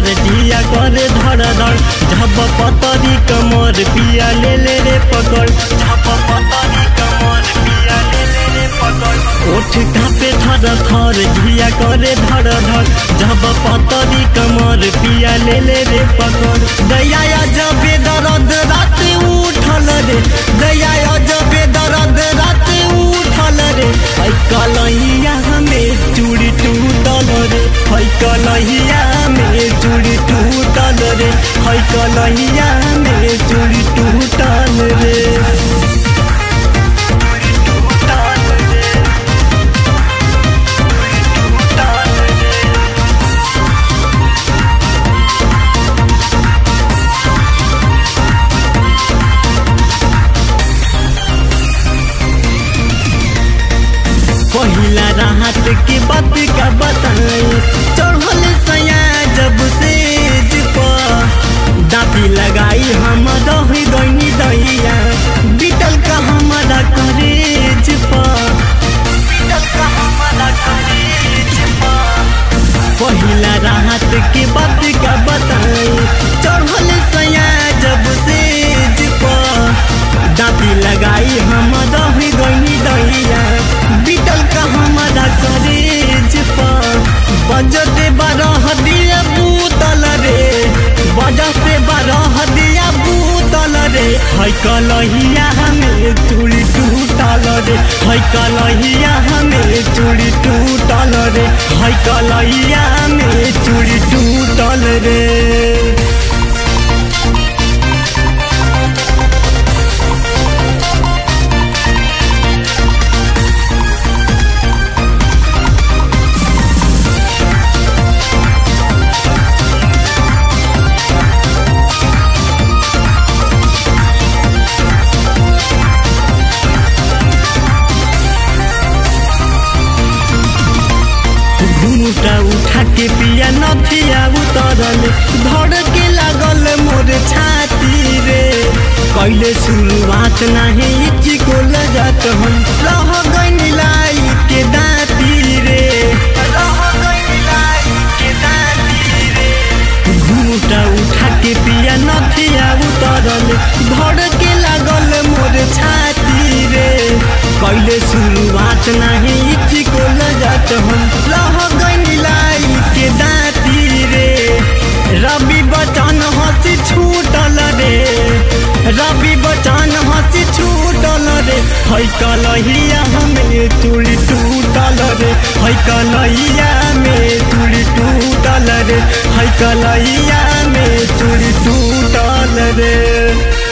थर जिया करे धड़ धड़ झप पतरी कमर पिया ले ले रे पकड़ झप पतरी कमर पिया ले ले रे पकड़ ओठ कापे थर थर जिया करे धड़ धड़ झप पतरी कमर पिया ले ले रे पकड़ दया जबे दर्द रात उठल रे दया जबे दर्द रात उठल रे ऐ कलहिया में चूड़ी टूटल रे है कलहिया में चूड़ी टूटल रे है कलहिया में चूड़ी टूटल रे टूटल रे टूटल रे पहिला राहत के बात का बताई चढ़ल सया जब से दाती लगाई हम रह गई दैया बीतल का हमारा करेज बीतल का हमारा करेज पहिला राहत के बात का बताई चढ़ल सया जब से दाती लगाई हम रह गई दैया बीतल का हमारा करेज पर बजते बारह दिया बूतल रे बजते बारह दिया बूतल रे है कलहिया हमें चूड़ी टूटल रे है कलहिया हमें चूड़ी टूटल रे है कलहिया हमें चूड़ी टूटल रे घूटा उठा के पिया नथिया उतरल धड़ के लागल मोर छाती रे कैले शुरुआत नाही इची को लजत हम रह गई लाई के दाती रे रह गई लाई के दाती रे घूटा उठा के पिया नथिया उतरल धड़ के लागल मोर छाती रे कैले शुरुआत नाही इची को लजत हम रह गई लाई के दाती रे रवि बचन हंसी छूटल रे रवि बचन हंसी छूटल रे है कलहिया हमें चूड़ी टूटल रे है कलहिया में चूड़ी टूटल रे है कलहिया में चूड़ी टूटल रे